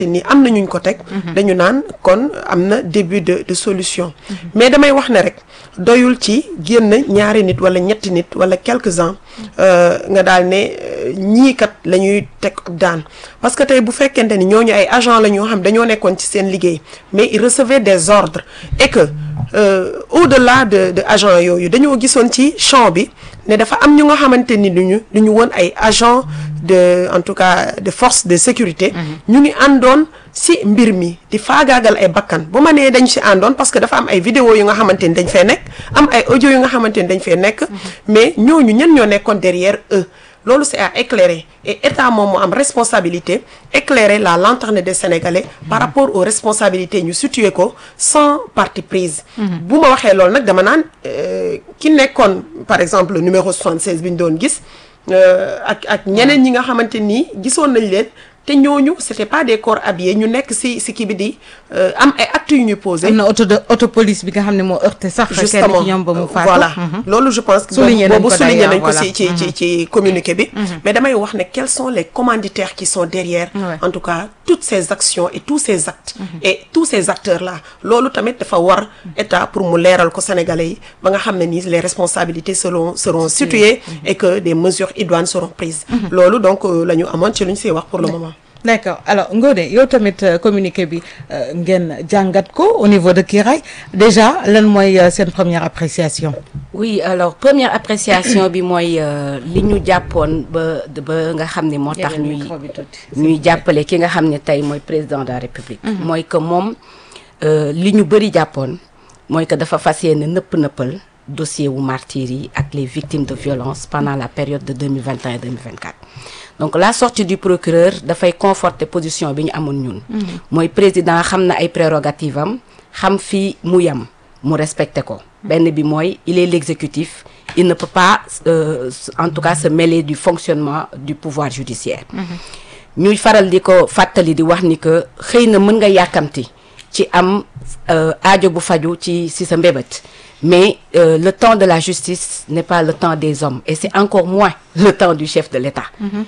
ni am na ñuñ ko teg dañu naan kon am na début de de solution mais damay wax ne rek doyul ci génn ñaari nit wala ñetti nit wala quelques-uns nga daal ne ñii kat la ñuy teg daan parce que tey bu fekkente ni ñooñu ay agent la ñoo xam dañoo nekkoon ci seen liggéey mais ils recevaient des ordres et que au-delà de de agent yooyu dañoo gisoon ci champ bi ne dafa am ñu nga xamante ni duñu du ñu woon ay agent de en tout cas de force de sécurité ñu ngi àndoon si mbir mi di faagaagal ay bakkan bu ma nee dañ si àndoon parce que dafa am ay vidéo yu nga xamante ni dañ fee nekk am ay audio yu nga xamante ni dañ fee nekk mais ñooñu ñen ñoo nekkoon derrière eux loolu c'est à éclairer et état moom moo am responsabilité éclairer la lanterne des Sénégalais par rapport aux responsabilités ñu situer ko sans parti prise bu ma waxee loolu nag dama naan ki nekkoon par exemple numéro 76 bi ñu doon gis ak ak ñeneen ñi nga xamante nii gisoon nañ leen te ñooñu c'était pas des corps habillés ñu nekk ci ci kii bi di am ay actes yu ñu posé. am na auto de auto police bi nga xam ne moo heurté sax. justement kenn ci ñoom ba mu faatu. voilà loolu je pense que. souligné nañ ko boobu souligné nañ ko d'ailleurs, ci ci ci ci communiqué bi. mais damay wax ne quels sont les commanditaires qui sont derrière. Ouais. en tout cas toutes ces actions et tous ces actes. et tous ces acteurs là loolu tamit dafa war état pour mu leeral ko sénégalais yi ba nga xam ne nii les responsabilités seront seront situées et que des mesures idoines seront prises. loolu donc euh, la ñu amoon ci lu ñu siy wax pour le moment. d'accord alors Ngoné yow tamit euh, communiqué bi euh, ngeen jàngat ko au niveau de Kiraay déjà lan mooy euh, seen première appréciation. oui alors première appréciation bi mooy euh, li ñu jàppoon ba ba nga xam ne moo tax ñuy ñuy jàppale ki nga xam ne tey mooy président de la république mooy que moom euh, li ñu bëri jàppoon mooy que dafa fas yéene nëpp nëppal dossier wu martyrs yi ak les victimes de violence pendant la période de 2021 2024 donc la sortie du procureur dafay conforter position bi ñu amoon ñun mooy président xam na ay prérogatives am xam fi mu yem mu respecté ko benn bi mooy il est l'exécutif il ne peut pas euh, en tout cas se mêler du fonctionnement du pouvoir judiciaire ñuy faral di ko fàttali di wax ni que xëy na mën nga yàkkamti ci am euh, aajo bu faju ci ci sa mbébét mais euh, le temps de la justice n'est pas le temps des hommes et c'est encore moins le temps du chef de l'État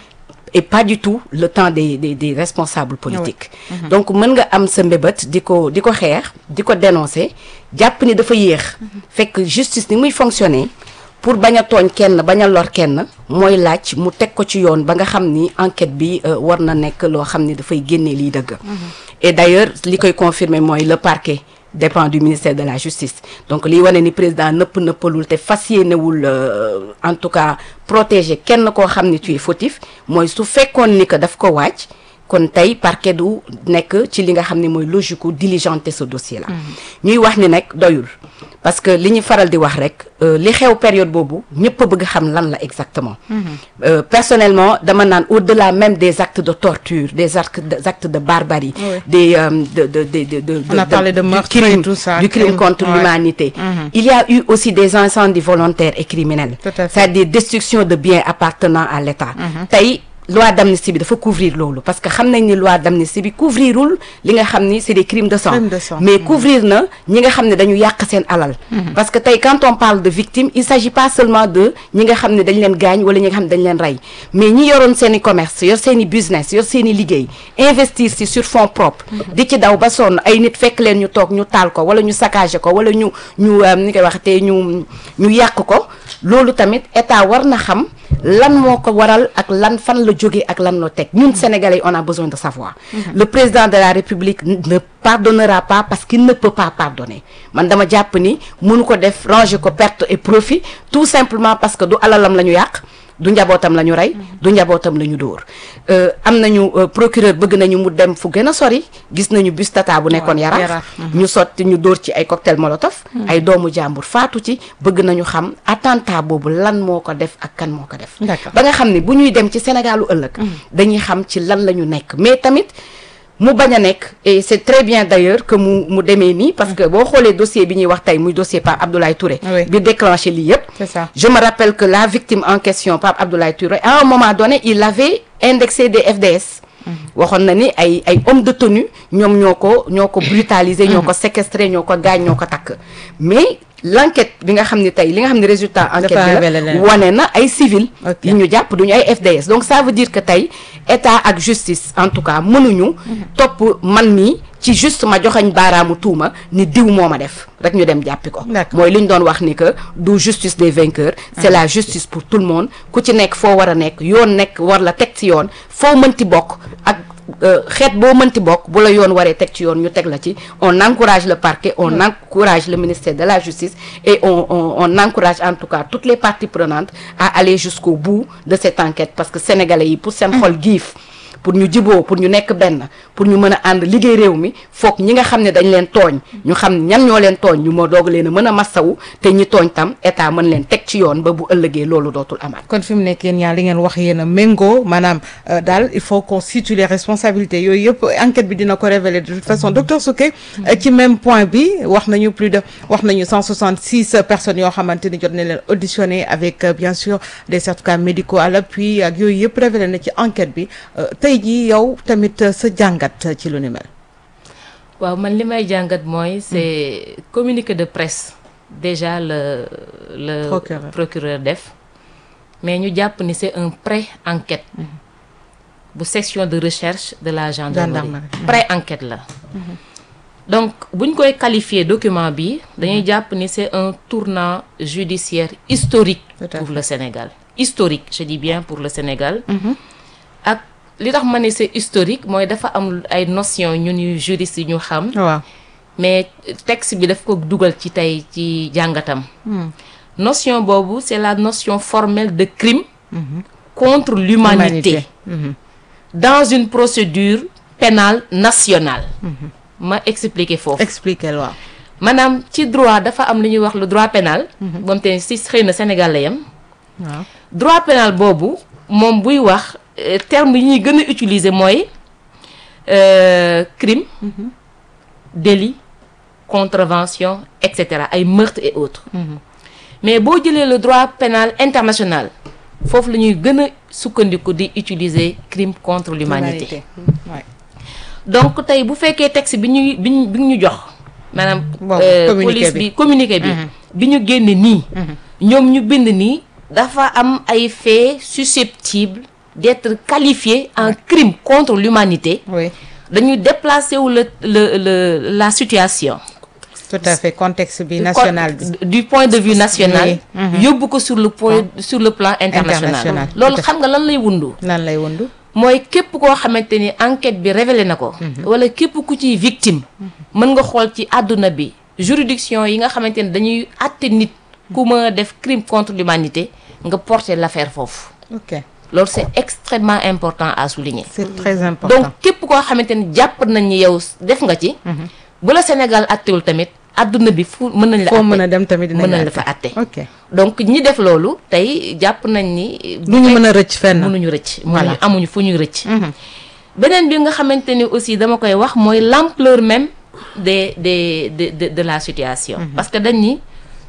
et pas du tout le temps des des des responsables politiques donc mën nga am sa mbébét di ko di ko xeex di ko dénoncer jàpp ni dafa yéex fekk justice ni muy fonctionner pour bañ a tooñ kenn bañ a lor kenn mooy laaj mu teg ko ci yoon ba nga xam ni enquête bi euh, war na nekk loo xam ni dafay génnee liy dëgg et d'ailleurs li koy confirmer mooy le parquet dépend du ministère de la justice donc liy wane ni président nëpp nëppalul te fas yéenewul euh, en tout cas protéger kenn koo xam ni tu es fautif mooy su fekkoon ni que daf ko waaj kon tey parquet du nekk ci li nga xam ne mooy logique u diligenter ce dossier là ñuy wax ni nag doyul parce que li ñu faral di wax rek euh, li xew période boobu ñëpp a bëgg xam lan la exactement Euh, personnellement dama naan au-delà même des actes de torture des actes des actes de barbarie Oui. des euh, de de de de de On a parlé de du meurtre et crime tout ça, du crime crime, contre ouais. l'humanité Mhm. il y a eu aussi des incendies volontaires et criminels Tout à fait. c'est-à-dire destruction de biens appartenant à l'État tey loi d'amnistie bi dafa couvrir loolu parce que xam nañ ni loi d'amnistie bi couvrirul li nga xam ni c'est des crimes de sang Crimes de sang. mais couvrir na ñi nga xam ne dañu yàq seen alal parce que tey quand on parle de victimes il s'agit pas seulement de ñi nga xam ne dañ leen gaañ wala ñi nga xam ne dañ leen rey mais ñi yoroon seen i commerce yor seen i business yor seen i liggéey investir ci sur fonds propres di ci daw ba sonn ay nit fekk leen ñu toog ñu taal ko wala ñu saccager ko wala ñu ñu euh, ni koy waxatee ñu ñu yàq ko loolu tamit état war na xam lan moo ko waral ak lan fan la jógee ak lan la teg ñun sénégalais on a besoin de savoir le président de la république ne pardonnera pas parce qu'il ne peut pas pardonner man dama jàpp ni mënu ko def ranger ko perte et profit tout simplement parce que du alalam la ñu yàq du njabootam la ñu rey du njabootam la ñu dóor Euh, am nañu euh, procureur bëgg nañu mu dem fu gën a sori gis nañu bus tata bu nekkoon Waaw, yaraax Yaraax, ñu sotti ñu dóor ci ay cocktail molotov ay doomu jàmbur faatu ci bëgg nañu xam attentat boobu lan moo ko def ak kan moo ko def D'accord. ba nga xam ne bu ñuy dem ci Sénégalu ëllëg dañuy xam ci lan la ñu nekk mais tamit mu bañ a nekk et c'est très bien d'ailleurs que mu mu demee nii parce que boo xoolee dossier bi ñuy wax tey muy dossier Pape Abdoulaye Touré Oui. bi déclenché lii yépp C'est ça. je me rappelle que la victime en question Pape Abdoulaye Touré à un moment donné il avait indexé des FDS waxoon na ni ay ay hommes de tenue ñoom ñoo ko ñoo ko brutaliser ñoo ko séquestrer ñoo ko gaañ ñoo ko takk mais l'enquête bi nga xam ne tey li nga xam ne résultat enquête Dafa bi révélé la leen. wane na ay civil Ok. yi ñu jàpp duñu ay FDS donc ça veut dire que tey état ak justice en tout cas mënuñu topp man mii ci juste ma joxañ baaraamu tuuma ni diw moo ma def rek ñu dem jàppi ko D'accord. mooy li ñu doon wax ni que du justice des vainqueurs c'est la justice pour tout le monde ku ci nekk foo war a nekk yoon nekk war la teg ci yoon foo mënti bokk ak euh, xeet boo mënti bokk bu la yoon waree teg ci yoon ñu teg la ci on encourage le parquet on encourage le ministère de la justice et on, on on encourage en tout cas toutes les parties prenantes à aller jusqu'au bout de cette enquête parce que sénégalais yi pour seen xol giif pour ñu jiboo pour ñu nekk benn pour ñu mën a ànd liggéey réew mi foog ñi nga xam ne dañ leen tooñ ñu xam ñan ñoo leen tooñ ñu moo doog leen a mën a massawu te ñi tooñ tam état mën leen teg ci yoon ba bu ëllëgee loolu dootul amaat kon fi mu nekk yéen ñaar li ngeen wax yéen a méngoo maanaam euh, daal il faut qu'on situe les responsabilités yooyu yëpp enquête bi dina ko révéler de toute façon docteur Souké euh, ci même point bi wax nañu plus de wax nañu 166 personnes yoo xamante ni jot nañ leen auditionné avec euh, bien sûr des certificats médicaux à l'appui ak yooyu yëpp révélé na ci enquête bi euh, tey jii yow tamit euh, sa jàngat ci lu ni mel. waaw man li may jàngat mooy c'est communiqué de presse déjà le le Procureur. procureur def mais ñu jàpp ni c'est un pré-enquête bu section de recherche de la gendarmerie Gendarmerie. pré-enquête la donc buñ koy qualifier document bi dañuy jàpp ni c'est un tournant judiciaire historique Tout à pour fait. le Sénégal historique je dis bien pour le Sénégal ak li tax ma ne c'est historique mooy dafa am ay notions ñun yu juristes yi ñu xam waaw mais texte bi daf ko dugal ci tey ci jàngatam notion boobu c'est la notion formelle de crime contre l'humanité Mhm. dans une procédure pénale nationale ma expliquer foofu expliquer waaw. maanaam ci droit dafa am lu ñuy wax le droit pénal moom te si xëy na Sénégal la yem waaw. droit pénal boobu moom buy wax euh, terme yi ñuy gën a utiliser mooy euh, crime délit contravention et cetera ay meurtre et autres mais boo jëlee le droit pénal international foofu la ñuy gën a sukkandiku di utiliser crime contre l'humanité Ouais. donc tey bu fekkee texte bi ñuy bi ñu bi ñu jox maanaam Bon, euh, communiqué police bi. bi communiqué bi bi ñu génne nii ñoom ñu bind nii dafa am ay faits susceptibles d'être qualifiés en crime contre l'humanité oui dañuy déplacer wu le le le la situation tout à fait contexte bi national bi. du du point de vue national Oui. yóbbu ko sur le point sur le plan international International. loolu xam nga lan lay wundu lan lay wundu. mooy képp koo xamante ni enquête bi révélé na ko wala képp ku ciy victime mën nga xool ci àdduna bi juridiction yi nga xamante ni dañuy àtte nit ku ma def crime contre l'humanité nga porter l'affaire foofu ok loolu c'est extrêmement important à souligner c'est très important. donc képp koo xamante ni jàpp nañ ni yow def nga ci bu la Sénégal àttewul tamit àdduna bi fu mën nañ la foo mën àtte a dem tamit dinañ mën nañ la la fa àtte ok donc ñi def loolu tey jàpp nañ ni du ñu mën a rëcc fenn. mënuñu rëcc Voilà. mënuñu amuñu fu ñuy rëcc beneen bi nga xamante ni aussi dama koy wax mooy l'ampleur même des des de de de la situation parce que dañ ni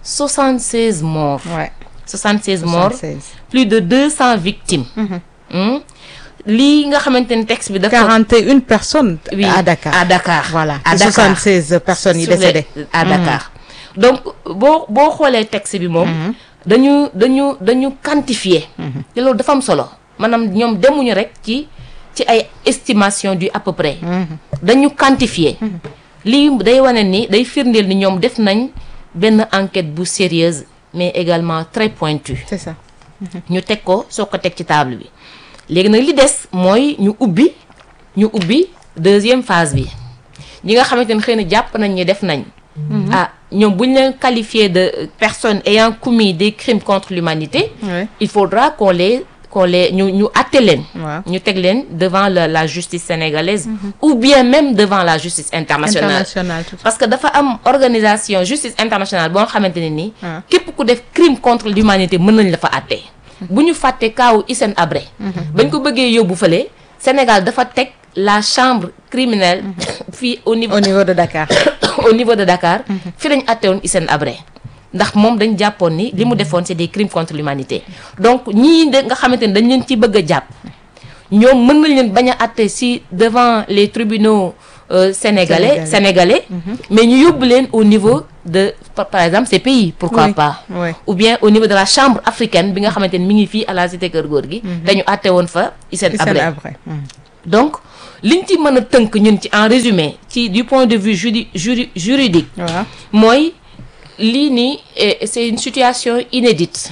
76 morts ouais 76 morts 76. plus de 200 victimes Hmm. lii nga xamante ni texte bi dafa 41 personnes. oui à Dakar à Dakar voilà à ci Dakar 76 personnes yi sur les- décédées. à Dakar donc boo boo xoolee texte bi moom dañu dañu dañu quantifier te loolu dafa am solo maanaam ñoom demuñu rek ci ci ay estimation du à peu près dañu quantifier lii day wane ni day firndeel ni ñoom def nañ benn enquête bu sérieuse mais également très pointue c'est ça. ñu teg ko soo ko teg ci table bi léegi nag li des mooy ñu ubbi ñu ubbi deuxième phase bi ñi nga xamante ne xëy na jàpp nañ ni def nañ ah ñoom bu ñu leen qualifié de personnes ayant commis des crimes contre l'humanité Ouais. il faudra qu'on les qu'on les ñu ñu àtte leen Waaw. ñu teg leen devant la la justice sénégalaise ou bien même devant la justice internationale international tout parce que dafa am organisation justice internationale boo xamante ne nii. Ah. képp ku def crime contre l'humanité mën nañ la fa àtte. bu ñu fàtte kaawu Hissène Habré. bañ ko bëggee yóbbu fële Sénégal dafa teg la chambre criminelle fii au niveau au niveau de Dakar. au niveau de Dakar. fi lañ àtte woon Hissène Habré. ndax moom dañ jàppoon ni li mu defoon c'est des crimes contre l'humanité donc ñii de nga xamante ni dañ leen ci bëgg a jàpp ñoom mën nañ leen bañ a àtte si devant les tribunaux euh, sénégalais Sénégalais. sénégalais mais ñu yóbbu leen au niveau de par, par exemple ces pays pourquoi Oui, pas oui. ou bien au niveau de la chambre africaine bi nga xamante ni mi ngi fii à la cité Kër Góor gi dañu àtte woon fa Hissène Hissène Habré Habré. Mm. donc liñ ci mën a tënk ñun ci en résumé ci du point de vue judi juri juridique waaw mooy lii nii eh, c'est une situation inédite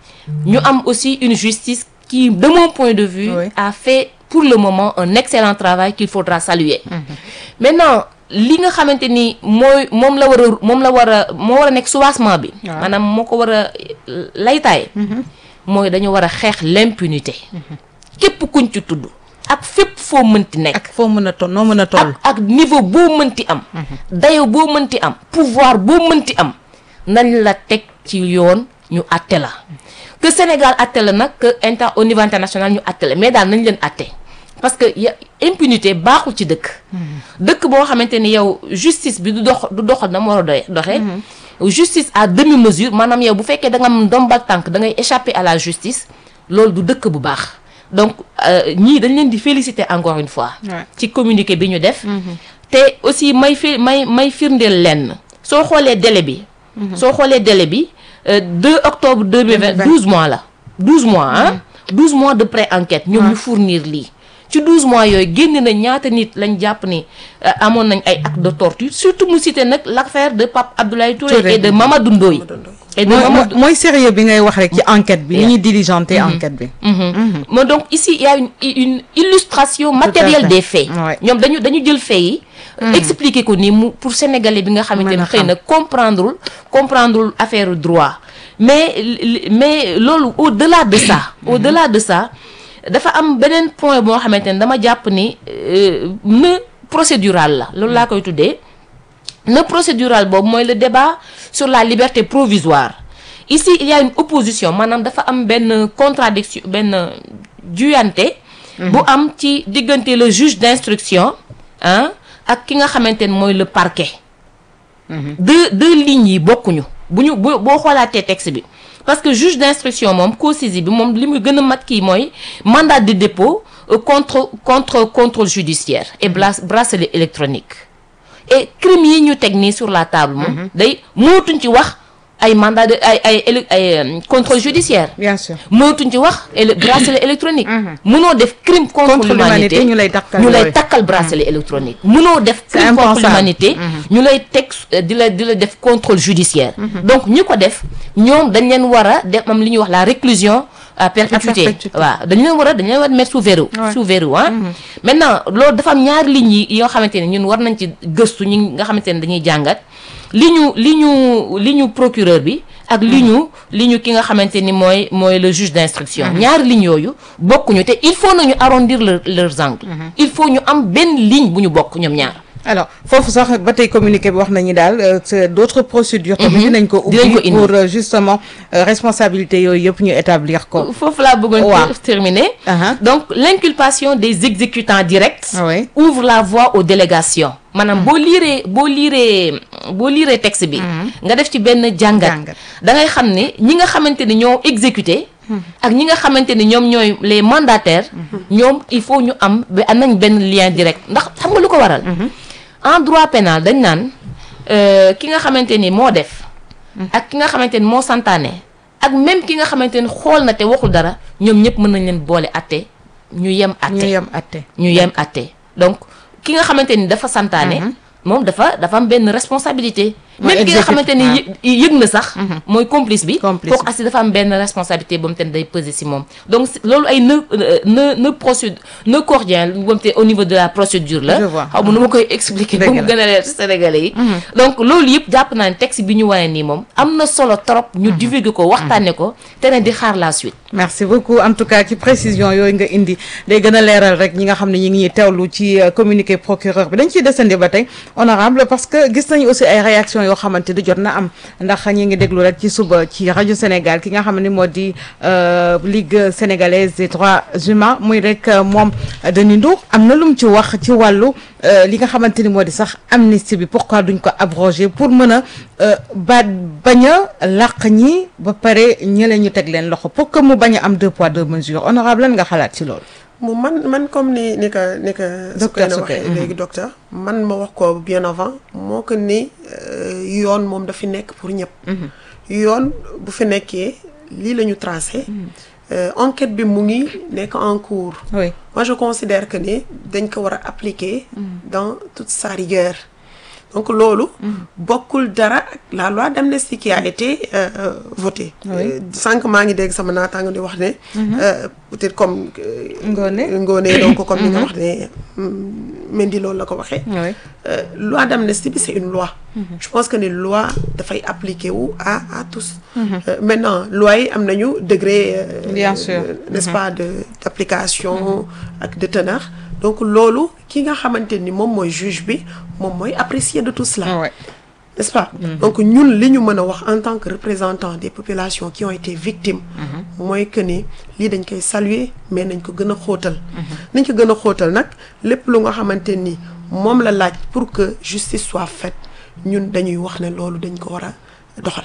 ñu am aussi une justice qui de mon point de vue Oui. a fait pour le moment un excellent travail qu'il faudra saluer maintenant li nga xamante ni mooy moom la war a moom la war a moo war a nekk soubassement bi Waaw. maanaam moo ko war a laytaay mooy dañu war a xeex l'impunité képp kuñ ci tudd ak fépp foo mënti nekk ak foo mën a toll noo mën a toll. ak ak niveau boo mënti am dayo boo mënti am pouvoir boo mënti am nañ la teg ci yoon ñu àtte la que Sénégal àtte la nag que inter au niveau international ñu àtte la mais daal nañ leen àtte parce que ya impunité baaxul ci dëkk dëkk boo xamante ni yow justice bi du dox du doxal na mu war a doy doxee justice à demi mesure maanaam yow bu fekkee da nga am ndombal tànk da ngay échapper à la justice loolu du dëkk bu baax donc euh, ñii dañ leen di féliciter encore une fois Ouais. ci communiqué bi ñu def te aussi may fi may may firndeel lenn soo xoolee délai bi soo xoolee délai bi euh, 2 octobre 2020 2020. 12 mois la 12 mois ah 12 mois de pré-enquête ñoom ñu fournir lii ci 12 mois yooyu génn na ñaata nit lañ jàpp ni euh, amoon nañ ay actes de torture surtout mu cité nag l'affaire de Pape Abdoulaye Touré, Touré. et de Mamadou Ndoye et de mooy Mamadou mooy sérieux bi ngay wax rek ci enquête bi. ni Yeah. ñuy diligenter enquête bi. Mhm. Mais donc ici il y a une une illustration matérielle fait. des faits. Ouais. ñoom dañu dañu jël faits yi. expliquer ko ni mu pour sénégalais bi nga xamante Mën ne a xëy xam. na comprendrewul comprendrewul affaire droit mais li- mais loolu au delà de ça. au delà de ça dafa am beneen point boo xamante ne dama jàpp ni euh, ne procédural la loolu laa koy tuddee. le procédural boobu mooy le débat sur la liberté provisoire ici il y a une opposition maanaam dafa am benn contradiction benn juyante bu am ci diggante le juge d'instruction ah ak ki nga xamante ne mooy le parquet deux deux lignes yi bokkuñu bu ñu boo boo xoolaatee texte bi parce que juge d'instruction moom co-saisie bi moom li muy gën a mat kii mooy mandat de dépôt euh, contre contre contrôle judiciaire et blas- bracelet électronique et crime yi ñu teg nii sur la table moom day mootuñ ci wax ay mandat de ay ay éle- ay euh, contrôle judiciaire bien sûr. mootuñ ci wax éle- bracelet électronique mënoo def crime contre, Contre l'humanité, l'humanité ñu lay takkal ñu lay yooyu. takkal bracelet électronique mënoo def C'est crime contre impensable. l'humanité ñu lay teg euh, di la di la def contrôle judiciaire donc ñi ko def ñoom dañ leen war a def am li ñuy wax la réclusion à perpétuité perpétuité. waaw dañ leen war a dañ leen war a mettre sous verrou Ouais. sous verrou ah maintenant loolu dafa am ñaari lignes yi yoo xamante ne ñun war nañ ci gëstu ñi nga xamante ne dañuy jàngat li ñu li ñu li ñu procureur bi ak li ñu li ñu ki nga xamante ni mooy mooy le juge d'instruction ñaari lignes yooyu bokkuñu te il faut nañu arrondir leur leurs angles il faut ñu am benn ligne bu ñu bokk ñoom ñaar alors foofu sax ba tey communiqué bi wax nañu daal euh, c'est d'autres procédures tamit dinañ ko Dinañ ko ubbi indi. pour euh, justement euh, responsabilité yooyu yëpp ñu établir ko foofu laa bëggoon Waaw. ter- terminer Aha. donc l'inculpation des exécutants directs Ah oui. ouvre la voie aux délégations maanaam boo liiree boo liiree boo liiree texte bi nga def ci benn jàngat Jàngat. da ngay xam ne ñi nga xamante ni ñoo exécuté ak ñi nga xamante ni ñoom ñooy les mandataires ñoom il faut ñu am ba am nañ benn lien direct ndax xam nga lu ko waral en droit pénal dañ naan euh, ki nga xamante ni moo def ak ki nga xamante ni moo santaane ak même ki nga xamante ni xool na te waxul dara ñoom ñëpp mën nañ leen boole atte ñu yem atte ñu yem atte ñu yem atte donc ki nga xamante ni dafa santaane moom dafa dafa am benn responsabilité Mooy même ki nga exécutif, xamante ni yë- yëg na sax mooy complice bi Complice kooku asi dafa am benn responsabilité ba mu te day peser si moom donc si- loolu ay nœud nœud nœud procédure nœud cordien ba mu te au niveau de la procédure la Je vois. xaw ma nu ma koy expliquer ba Dëgg mu la. gën a leer ci Sénégalais yi donc loolu yëpp jàpp naa ne texte bi ñu wane nii moom am na solo trop ñu divulguer ko waxtaane ko te ne di xaar la suite merci beaucoup en tout cas ci précision yooyu nga indi day gën a leeral rek ñi nga xam ne ñi ngi ñuy teewlu ci euh, communiqué procureur bi dañ ciy desandi ba tey honorable parce que gis nañu aussi ay réactions yoo xamante ni jot na am ndax ñi ngi déglu rek ci suba ci rajo Sénégal ki nga xam ne moo di euh, Ligue sénégalaise des droits humains muy rek euh, moom euh, Denis Ndour am na lu mu ci wax ci wàllu euh, li nga xamante ni moo di sax amnistie bi pourquoi duñ ko abroger pour mën a euh, ba bañ a làq ñi ba pare ñële ñu teg leen loxo pour que mu bañ a am deux poids deux mesures honorable lan nga xalaat ci loolu. mu man man comme ni ni ka ni ka Docteur Soukeyna Soukey, waxee léegi docteur man ma wax ko bien avant moo que ni euh, yoon moom dafi nekk pour ñëpp yoon bu fi nekkee lii la ñu tracé euh, enquête bi mu ngi nekk en cours oui moi je considère que ni dañ ko war a appliquer dans toute sa rigueur donc loolu bokkul dara ak la loi d'amnistie qui a été euh, euh, votée Oui. Euh, sànq maa ngi dégg sama naataango di wax ne euh, peut-être comme euh, Ngoné. Ngoné donc comme ni nga wax ne mm, Mendy loolu la ko waxee oui Euh, loi d'amnistie bi c'est une loi je pense que ni loi dafay appliquer wu à à tous Euh, maintenant loi yi am nañu degré euh, Bien sûr. euh, n'est-ce pas de d'application ak de teneur donc loolu ki nga xamante ni moom mooy juge bi moom mooy apprécier de tout cela ouais. n'est-ce pas donc ñun li ñu mën a wax en tant que représentant des populations qui ont été victimes mooy que ni lii dañ koy saluer mais nañ ko gën a xóotal nañ ko gën a xóotal nag lépp lu nga xamante ni moom la laaj pour que justice soit faite ñun dañuy wax ne loolu dañ ko war a doxal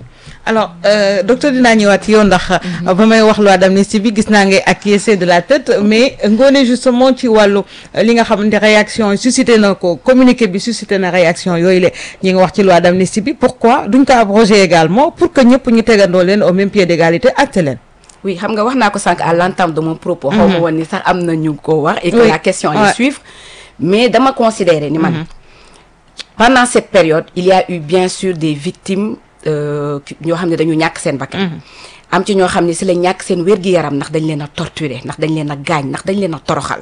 alors euh, docteur dinaa ñëwaat ci yow ndax ba may wax loi d'amnistie bi gis naa ngay acquiescer de la tête mais ngoone justement ci wàllu euh, li nga xamante réaction yi suscité na ko communiqué bi suscité na réaction yooyu la ñi nga wax ci loi d'amnistie bi pourquoi duñ ko abroger également pour que ñëpp ñu tegandoo leen au même pied d'égalité acte leen oui xam nga wax naa ko sànq à l'entame de mon propos xaw ma woon ni sax am na ñu ko wax et que Oui. la question Ouais. allait suivre mais dama considérer ni man pendant cette période il y a eu bien sûr des victimes euh, qui- ñoo xam ne dañu ñàkk seen bakkan am ci ñoo xam ne si la ñàkk seen wér-gi-yaram ndax dañ leen a torturer ndax dañ leen a gaañ ndax dañ leen a toroxal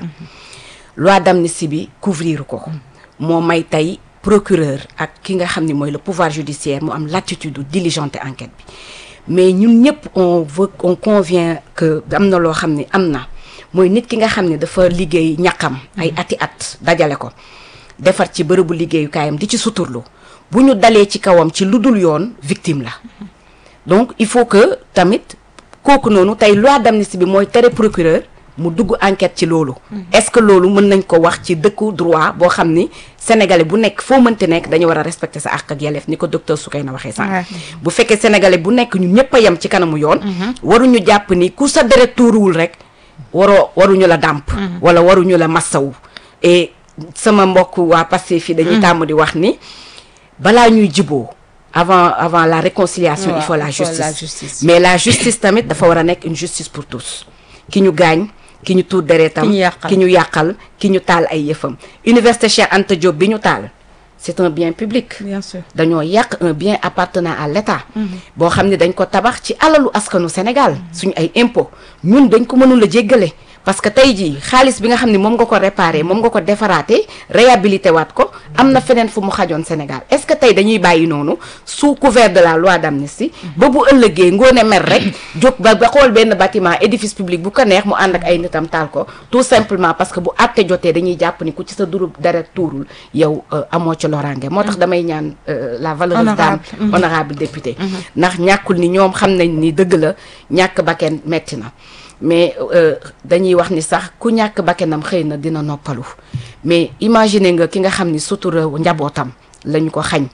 loi d'amnistie bi couvrir ko moo may tey procureur ak ki nga xam ne mooy le pouvoir judiciaire mu am latitude du diligenter enquête bi mais ñun ñëpp on veut on convient que am na loo xam ne am na mooy nit ki nga xam ne dafa liggéey ñàkkam ay ati at dajale ko defar ci bërëbu liggéeyukaayam di ci suturlu bu ñu dalee ci kawam ci lu dul yoon victime la donc il faut que tamit kooku noonu tey loi d'amnistie bi mooy tere procureur mu dugg enquête ci loolu est-ce que loolu mën nañ ko wax ci dëkku droit boo xam ni sénégalais bu nekk foo mënti nekk dañu war a respecter sa àq ak yelleef ni ko docteur Soukeyna waxee Ouais. sànq bu fekkee sénégalais bu nekk ñun ñëpp a yem ci kanamu yoon waruñu jàpp ni ku sa deret tuuruwul rek waroo waruñu la dàmp wala waruñu la massawu et sama mbokk waa Pastef fi dañuy tàmm di wax ni balaa ñuy jiboo avant avant la réconciliation Ouais, il faut la il faut justice la justice. mais la justice tamit dafa war a nekk une justice pour tous ki ñu gaañ ki ñu tuur deretam Ki ñu yàqal. ki ñu yàqal ki ñu taal ay yëfam université Cheikh Anta Diop bi ñu taal c'est un bien public bien sûr dañoo yàq un bien appartenant à l'État boo xam ne dañ ko tabax ci alalu askanu Sénégal suñu ay impôt ñun dañ ko mënul a jéggale parce que tey jii xaalis bi nga xam ne moom nga ko réparer moom nga ko defaraate réhabilité waat ko am na feneen fu mu xajoon Sénégal est-ce que tey dañuy bàyyi noonu sous couvert de la loi d'amnistie ba bu ëllëgee ngoone mer rek jóg ba ba xool benn bâtiment édifice public bu ko neex mu ànd ak ay nitam taal ko tout simplement parce que bu àtte jotee dañuy jàpp ni ku ci sa durub deret tuurul yow euh, amoo ci loraange moo tax damay ñaan euh, la valeureuse dame Honorable. honorable député ndax ñàkkul ni ñoom xam nañ ni dëgg la ñàkk bakken metti na mais euh, dañuy wax ni sax ku ñàkk bakkenam xëy na dina noppalu mais imaginer nga ki nga xam ni sutura njabootam lañu ko xañ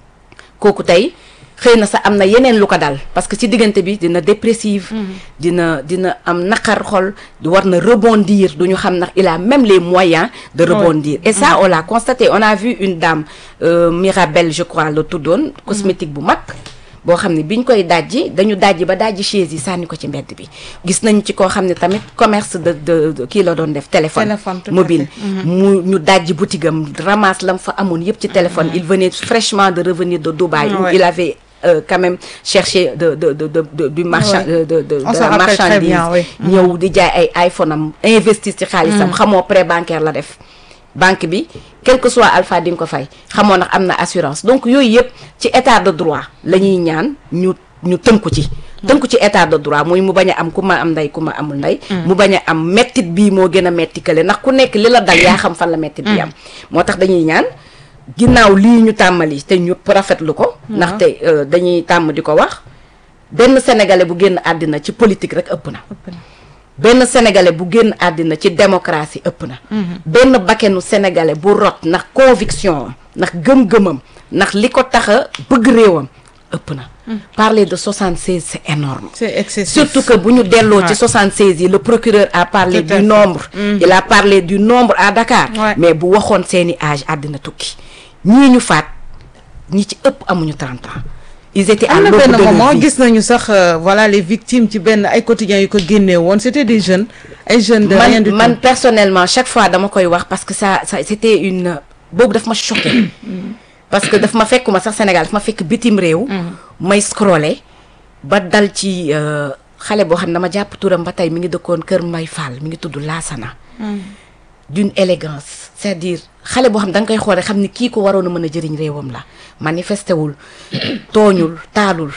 kooku tey xëy na sax am na yeneen lu ko dal parce que ci diggante bi dina dépressive dina dina am naqar xol war na rebondir du ñu xam ndax il a même les moyens de rebondir et ça on l'a constaté on a vu une dame euh, Mirabelle je crois la tuddoon cosmétique bu mag boo xam ne biñ koy dajji dañu dajji ba dajji chaise yi sànni ko ci mbedd bi gis nañu ci koo xam ne tamit commerce de de de- kii la doon def téléphone Téléphone, tout à mobile fait. mu ñu dajji boutique am ramasse lam fa amoon yëpp ci téléphone il venait fraîchement de revenir de Dubaï où Ouais. il avait euh, quand même cherché de de de de, de du marchand Ouais. de de de, On de s'en la rappelle très marchandise bien, oui. ñëw di jaay ay iPhone am investir ci xaalisam xamoo prêt bancaire la def banque bi quel que soit alpha di nga ko fay xamoo ndax am na assurance donc yooyu yëpp ci état de droit la ñuy ñaan ñu ñu tënku ci tënku ci état de droit muy mu bañ a am ku ma am ndey ku ma amul ndey mu bañ a am mettit bii moo gën a metti kële ndax ku nekk li la dal yaa xam fan la mettit bi am moo tax dañuy ñaan ginnaaw lii ñu tàmmali te ñu rafetlu ko ndaxte euh, dañuy tàmm di ko wax benn sénégalais bu génn àddina ci politique rek ëpp na benn sénégalais bu génn àddina ci démocratie ëpp na benn bakkenu sénégalais bu rot ndax conviction am ndax gëm-gëmam ndax li ko tax a bëgg réewam ëpp na parler de 76 c'est énorme c'est excessif surtout que bu ñu delloo ci Ouais. 76 yi le procureur a parlé Tout à du fait. nombre il a parlé du nombre à Dakar Ouais. mais bu waxoon seeni âge àddina tukki ñii ñu faat ñi ci ëpp amuñu 30 ans ils étaient à am na l'aube benn de leur moment vie. gis nañu sax euh, voilà les victimes ci benn ay quotidiens yu ko génnee woon c'était des jeunes ay jeunes de rien man du man tout personnellement chaque fois dama koy wax parce que ça ça c'était une boobu daf ma choqué parce que daf ma fekkuma sax Sénégal daf ma fekk bitim réew may scroller ba dal ci euh, xale boo xam ne dama jàpp turam ba tey mi ngi dëkkoon Kër Mbay Fall mi ngi tudd Laasana d'une élégance c'est-à-dire xale boo xam da nga koy xool rek xam ni kii ko waroon a mën a jëriñ réewam la manifesté wul tooñul taalul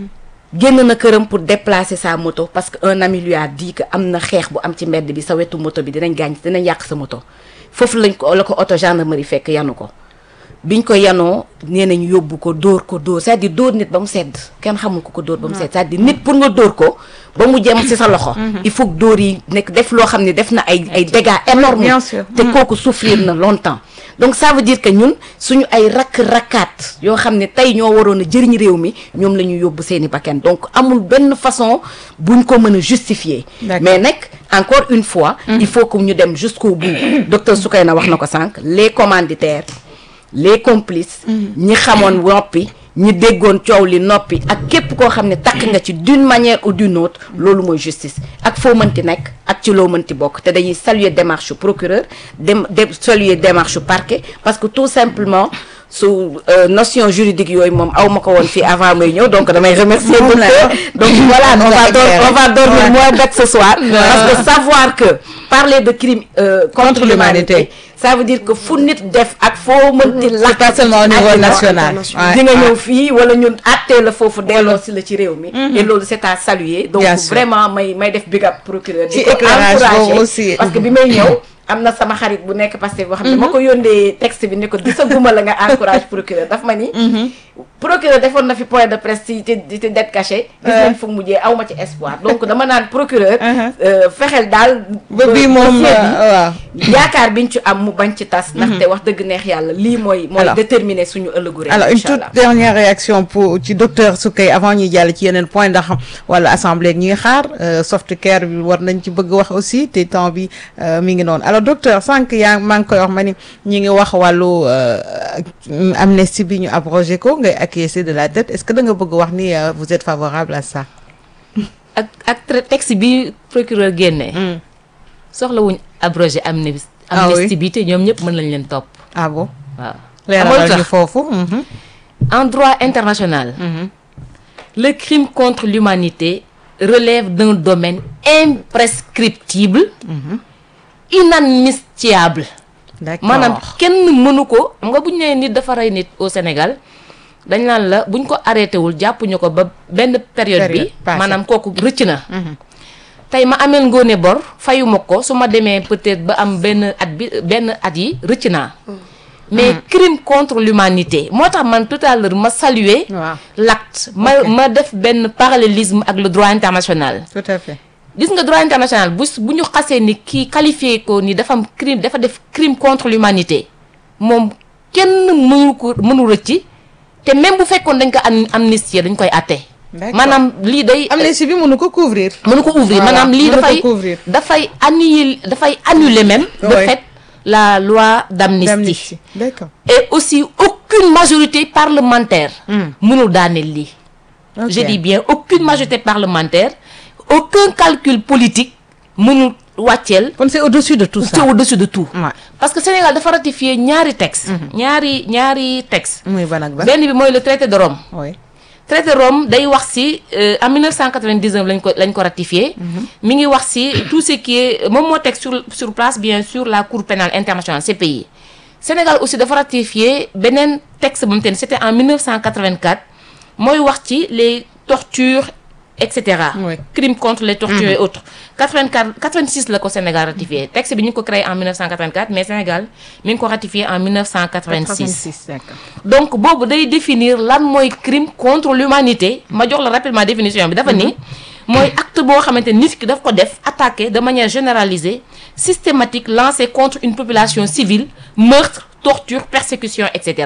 génn na këram pour déplacer sa moto parce que un ami lui a dit que am na xeex bu am ci mbedd bi sa wetu moto bi dinañ gaañ dinañ yàq sa moto foofu lañ ko la ko auto gendarmerie fekk yanu ko biñ ko yanoo nee nañ yóbbu ko dóor ko dóor c'est-à-dire dóor nit ba mu sedd kenn xamul ko ko dóor ba mu sedd c'est-à-dire nit pour nga dóor ko ba mu jëm ci sa loxo il faut que dóor yi nekk def loo xam ne def na ay ay dégâts énormes Bien sûr. te kooku souffrir na longtemps donc ça veut dire que ñun suñu ay rakk-rakkaat yoo xam ne tey ñoo waroon a jëriñ réew mi ñoom la ñu yóbbu seeni bakkan donc amul benn façon buñ ko mën a justifier D'accord. mais nag encore une fois il faut que ñu dem jusqu'au bout docteur Soukayna wax na ko sànq les commanditaires les complices ñi xamoon noppi ñi déggoon coow li noppi ak képp koo xam ne takk nga ci d'une manière ou d'une autre loolu mooy justice ak foo mënti nekk ak ci loo mënti bokk te dañuy saluer démarche procureur dem de saluer démarche parquet parce que tout simplement su euh, notion juridique yooyu moom aw ma ko woon fii avant may ñëw donc damay remercier Moom la docteur donc voilà on va dor on va dormir Ouais. moins bête ce soir parce que savoir que parler de crime euh, contre, Contre l'humanité. l'humanité ça veut dire que fu nit def ak foo mënti c'est pas seulement au niveau àddina, national di nga ñëw fii wala ñun àttee la foofu delloo si la ci réew mi et loolu c'est à saluer donc Bien sûr. vraiment may may def big up procureur Ci di ko éclairage encourager boobu aussi. parce que bi may ñëw am na sama xarit bu nekk Pastef boo xam ne ma ko yóndee texte bi ne ko gisaguma la nga encourage procureur daf ma ni procureur defoon na fi point de presse ci ci ci dette cachée gis nañ fu mu mujjee aw ma ci espoir donc dama naan procureur euh, fexeel daal ba bii moom dossier bi, euh, waaw yaakaar biñ ci am mu bañ ci tas ndaxte wax dëgg neex yàlla lii mooy mooy Alors. déterminer suñu ëllëgu réew alors une incha toute allah dernière réaction pour ci docteur Soukey avant ñuy jàll ci yeneen point ndax wala assemblée ñi ngi xaar euh, soft care bi war nañ ci bëgg wax aussi te temps bi euh, mi ngi noonu alors docteur sànq yaa maa ngi koy wax ma ni ñi ngi wax wàllu euh, amnistie bi ñu abrogé ko ngay acquiescer de la dette est-ce que da nga bëgg wax ni euh, vous êtes favorable à ça ak ak tra- texte bi procureur génnee soxlawuñ abrogé amnistie Ah oui. amnistie bi te ñoom ñëpp mën lañ leen topp ah bon waaw leeralal tax ñu foofu mhm. en droit international le crime contre l'humanité relève d'un domaine imprescriptible inadmissible d'accord maanaam kenn mënu ko xam nga bu ñu nee nit dafa rey nit au Sénégal dañ naan la buñ ko arrêté wul jàppuñu ko ba benn période bi Période passée. maanaam kooku rëcc na tey ma ameel ngoone bor fayuma ko su ma demee peut-être ba am benn at bi benn at yi rëcc naa mais crime contre l'humanité moo tax man tout à l'heure ma saluer waaw l'acte ma ma def benn parallélisme ak le droit international tout à fait gis nga droit international bu bu ñu xasee ni kii qualifié ko ni dafa am crime dafa def crime contre l'humanité moom kenn mënu ko mënu rëcc te même bu fekkoon dañ ko am amnistie dañ koy àtte D'accord. maanaam lii day amnistie bi mënu ko couvrir mënu ko ouvrir Voilà, maanaam lii mënu ko dafay couvrir. dafay annuler dafay annuler même de Ouais. fait la loi d'amnistie d'amnistie d'accord et aussi aucune majorité parlementaire mënul daaneel lii Ok. je dis bien aucune majorité parlementaire aucun calcul politique mënul wàcceel kon c'est au-dessus de tout c'est ça au-dessus de tout Ouais. parce que Sénégal dafa ratifié ñaari texte ñaari ñaari texte muy ban ak ban benn bi mooy le traité de Rome oui traité de Rome day wax ci euh, en 1999 lañ ko lañ ko ratifié mi ngi wax ci tout ce qui est moom moo teg sur sur place bien sûr la cour pénale internationale CPI Sénégal aussi dafa ratifié beneen texte bu mu te ne c'était en 1984 mooy wax ci les tortures et cetera Oui. crimes contre les tortures et autres 84 86 la ko Sénégal ratifié texte bi ñu ngi ko créé en 1984 mais Sénégal mi ngi ko ratifié en 1986 d'accord donc boobu day définir lan mooy crime contre l'humanité ma jox la rapidement définition bi dafa ni mooy acte boo xamante nit ki daf ko def attaqué de manière généralisée systématique lancé contre une population civile meurtre torture persécution et cetera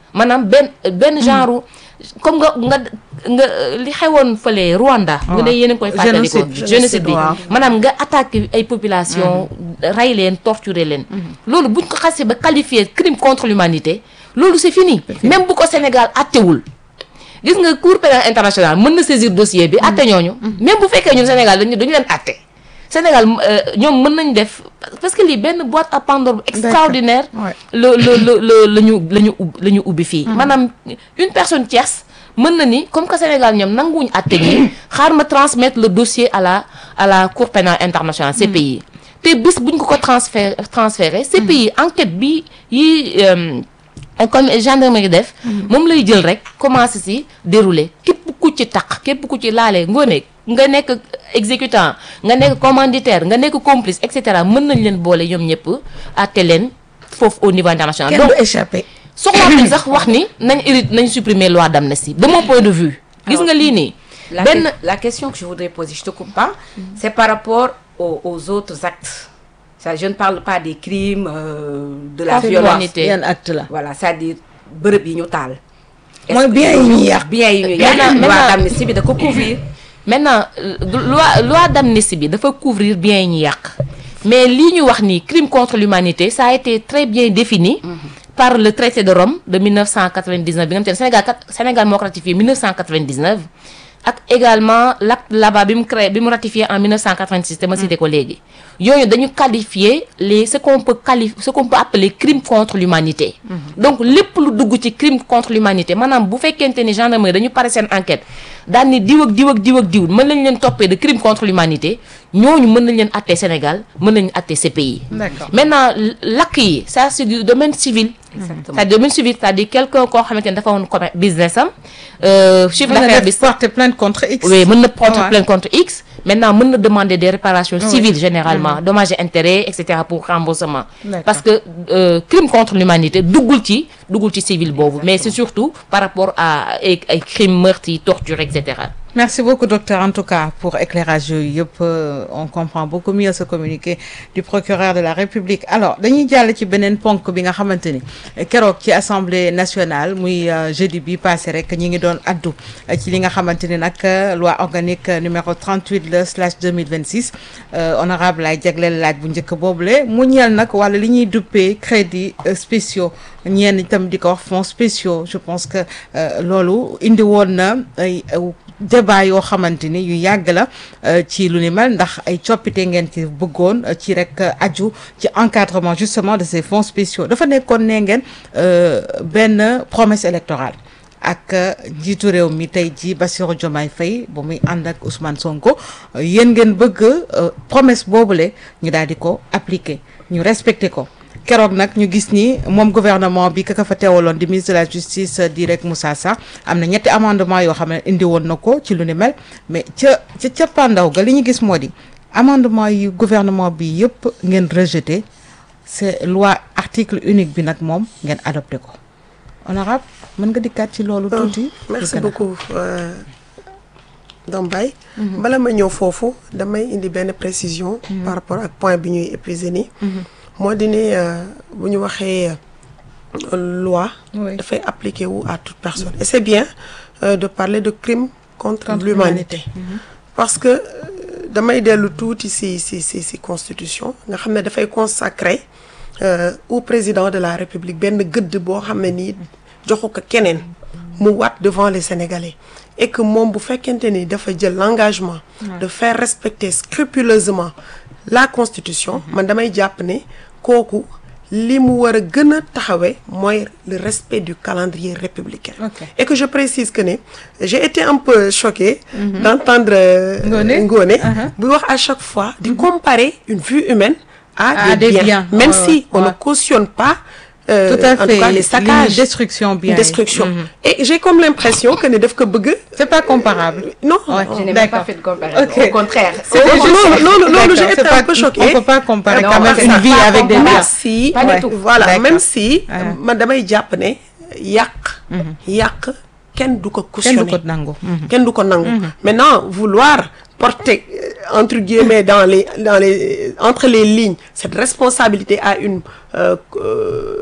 maanaam benn benn genre comme nga nga nga li xewoon fële Rwanda. nga ne yéen a ngi koy fàttali ko Génocide. génocide bi waaw. maanaam nga attaqué ay population rey leen torturer leen loolu buñ ko xasee ba qualifier crime contre l'humanité loolu c'est fini même bu ko Sénégal attewul gis nga cour pénal international mën na saisir dossier bi atte ñooñu même bu fekkee ñun Sénégal dañu dañu leen atte Sénégal euh, ñoom mën nañ def parce que lii benn boîte à Pandore bu extraordinaire Ouais. le le le le la ñu la ñu ub la ñu ubbi fii maanaam une personne tierce mën na ni comme que Sénégal ñoom nanguwuñu àtte ñi xaar ma transmettre le dossier à la à la Cour pénale internationale CPI te bis buñ ko ko transféré transféré CPI enquête bi yi euh, comme gendarmerie def moom lay jël rek commencé si dérouler képp ku ci taq képp ku ci laale ngoone nga nekk exécutant nga nekk commanditaire nga nekk complice et cetera mën nañ leen boole ñoom ñëpp àtte leen foofu au niveau international kenn donc du échappé. soxlaatuñ sax wax ni nañ hérite nañ supprimer loi d'amnistie de mon point de vue gis nga lii nii La, benn que- la question que je voudrais poser, je te coupe pas, c'est par rapport aux, aux autres actes. Ça, je ne parle pas des crimes, euh, de la Contre violence. l'humanité. yan acte la. Voilà, c'est-à-dire bërëb yi ñu taal. Est-ce Mooy que bien yi ñuy yàq. bien yi ñu Maintenant- yàq. loi maintenant- d'amnistie bi da ko couvrir. maintenant euh, loi loi d'amnistie bi dafa couvrir bien yi ñu yàq mais lii ñu wax ni crime contre l'humanité ça a été très bien défini par le traité de Rome de 1999 bi nga xam te ne Sénégal kat Sénégal moo ko ratifié 1999 ak également l'acte là-bas bi mu créé bi mu ratifié en 1986 te ma cité ko léegi yooyu dañu qualifier les ce qu'on peut qualifier ce qu'on peut appeler crime contre l'humanité donc lépp lu dugg ci crime contre l'humanité maanaam bu fekkente ni gendarmerie dañu pare seen enquête daan ni diw ak diw ak diw ak diw mën nañ leen toppee de crime contre l'humanité ñooñu mën nañ leen attee Sénégal mën nañu attee CPI D'accord. maintenant lakk yi ça c'est du domaine civil Exactement. c'est domaine civil c'est-à-dire quelqu'un koo xamante ne dafa woon commerce business am euh, chiffre mën na d'affaires bi def porter plainte contre X. oui mën na porter Ouais. plainte contre X maintenant mën na demander des réparations civiles généralement dommages et intérêts et cetera pour remboursement D'accord. parce que euh, crime contre l'humanité duggul ci duggul ci civil boobu mais c'est surtout par rapport à ay ay crimes meurtres yi torture et cetera Merci beaucoup docteur en tout cas pour éclairage yooyu yëpp euh, on comprend beaucoup mieux ce communiqué du procureur de la République alors dañuy jàll ci beneen ponk bi nga xamante ni eh, keroog ci assemblée nationale muy euh, jeudi bi passé rek ñi ngi doon addu eh, ci li nga xamante ni nag euh, loi organique euh, numéro 38 le slash 2026 euh, honorable ay jagleel laaj bu njëkk boobule mu ñeel nag wala li ñuy duppee crédit euh, spéciaux ñenn itam di ko wax fonds spéciaux je pense que euh, loolu indi woon na ay euh, débat yoo xamante ni yu yàgg la euh, ci lu ni mel ndax ay coppite ngeen ci bëggoon euh, ci rek euh, aju ci encadrement justement de ces fonds spéciaux dafa nekkoon ne ngeen euh, benn promesse électorale ak euh, njiitu réew mi tey ji Bassirou Diomaye Faye ba muy ànd ak Ousmane Sonko euh, yéen ngeen bëgg euh, promesse boobule ñu daal di ko appliquer ñu respecter ko keroog nag ñu gis ni moom gouvernement bi kaka fa teewaloon di ministre de la justice di rek Moussa Sarr am na ñetti amendement yoo xam ne indi woon na ko ci lu ni mel mais ca ca ca pandaw ga li ñu gis moo di amendement yi gouvernement bi yëpp ngeen rejeté c'est loi article unique bi nag moom ngeen adopté ko honorable mën nga dikkaat ci loolu tuuti merci Dikk na. beaucoup euh, Dombay bala ma ñëw foofu damay indi benn précision par rapport ak point bi ñuy épuisé nii moo di ne euh, bu ñu waxee euh, loi Oui. dafay appliquer wu à toute personne et c'est bien euh, de parler de crime contre, Contre l'humanité parce que euh, damay dellu tuuti ci ci ci ci constitution nga xam ne dafay consacrer euh, au président de la république benn gëdd boo xam ne nii joxu ko keneen mu waat devant les sénégalais et que moom bu fekkente ni dafa jël l'engagement de faire respecter scrupuleusement la constitution man damay jàpp ne kooku li mu war a gën a taxawee mooy le respect du calendrier républicain Ok. et que je précise que ne j'ai été un peu choquée d'entendre euh, Ngoné. Ngoné Uh-huh. buy wax à chaque fois di comparer une vie humaine à, À des, des biens, biens. même Ouais, si on ouais. ne cautionne pas euh, tout à en fait tout cas les li saccages destruction bien une destruction et j'ai comme l'impression que ne def ko bëgg c'est pas comparable non Ouais. Je n'ai même D'accord. pas fait de comparaison. Ok. Au contraire. C'est Oh, juste- loolu- loolu- loolu, j'ai D'accord, été c'est un pas- peu choquée. On peut pas comparer Non, quand même c'est une ça. vie Pas avec des comparer. biens. même si Pas du Ouais. tout. voilà D'accord. même si Ah. man damay jàpp ne yàq yàq kenn du ko kenn du cautionner ko nangu. kenn du ko nangu maintenant vouloir porter euh, entre guillemets dans les dans les entre les lignes cette responsabilité à une euh, euh,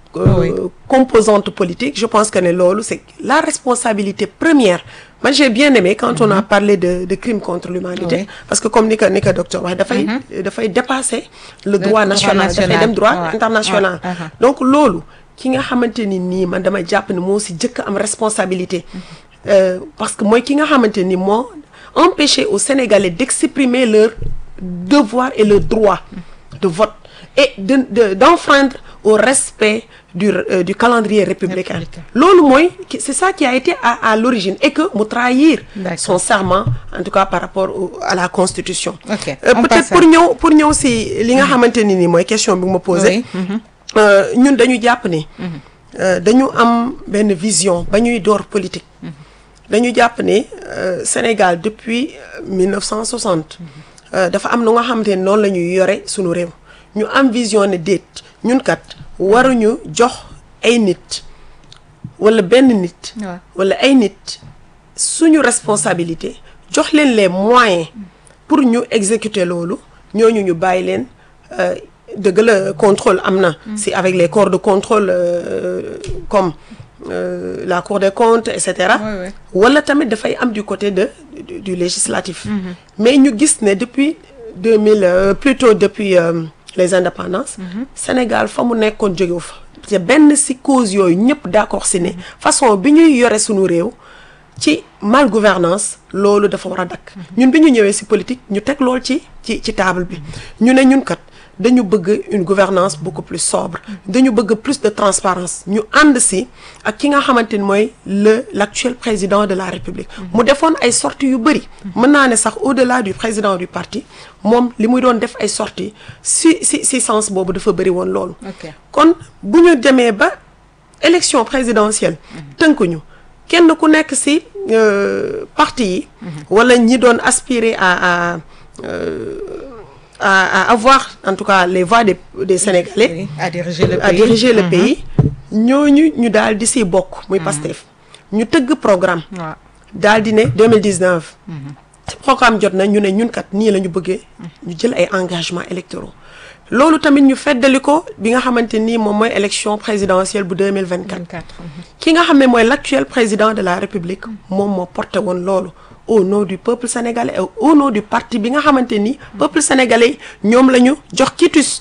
euh, Oui. composante politique je pense que ne loolu c'est la responsabilité première man j'ai bien aimé quand on a parlé de de crime contre l'humanité Oui. parce que comme ni ko ni ko docteur wax dafay dafay dépasser le droit droit national dafay national. dem droit Ouais. international Ouais. Uh-huh. donc loolu ki nga xamante ni nii man dama jàpp ne moo si jëkk am responsabilité Euh, parce que mooy ki nga xamante ni moo empêcher aux Sénégalais d'exprimer leur devoir et leur droit de vote et de de d'enfreindre au respect du euh, du calendrier républicain Républicain. loolu mooy ki- c'est ça qui a été à à l'origine et que mu trahir D'accord. son serment en tout cas par rapport au- à la constitution Ok, Euh, on peut-être passe à- pour ñëw pour ñëw si li nga xamante ni nii mooy question bi nga ma posé Oui, mhm. Euh, ñun dañu jàpp ni euh, dañu am benn vision ba ñuy door politique dañu jàpp ne euh, Sénégal depuis euh, 1960 euh, dafa am nu nga xamante ne noonu la ñuy yore suñu réew ñu am vision ne déet ñun kat waruñu jox ay nit wala benn nit Ouais. wala ay nit suñu responsabilité jox leen les moyens pour ñu exécuter loolu ñooñu ñu bàyyi leen euh, dëgg la contrôle am na si avec les corps de contrôle euh, comme euh, la cour des comptes et cetera Ouais, ouais. wala tamit dafay am du côté de du, du législatif mais ñu gis ne depuis 2000 euh, plutôt depuis euh, les indépendances Sénégal fa mu nekkoon jógewu fa te benn si cause yooyu ñëpp d'accord si ne façon bi ñuy yore sunu réew ci mal gouvernance loolu dafa war a dakk ñun bi ñu ñëwee ci politique ñu teg lool ci ci ci table bi ñu ne ñun kat dañu bëgg une gouvernance beaucoup plus sobre dañu bëgg plus de transparence ñu ànd ci ak ki nga xamante ni mooy le l'actuel président de la République mu defoon ay sorties yu bëri mën naa ne sax au-delà du président du parti moom li muy doon def ay sorties ci ci ci sens boobu dafa bëri woon loolu Ok. kon bu ñu demee ba élection présidentielle tënkuñu kenn ku nekk ci euh, parti yi wala ñi doon aspirer à à euh, à à avoir en tout cas les voix des des Sénégalais Oui, à diriger le à pays. diriger le pays ñooñu ñu daal di ci bokk muy Pastef ñu tëgg programme waaw daal di ne 2019 ci programme jot na ñu ne ñun kat nii la ñu bëggee ñu jël ay engagements électoraux loolu tamit ñu feddali ko bi nga xamante nii moom mooy élection présidentielle bu 2024 24. mhm. ki nga xam ne mooy l'actuel président de la République moom moo porté woon loolu au nom du peuple sénégalais et au nom du parti bi nga xamante ni peuple sénégalais ñoom la ñu jox quitus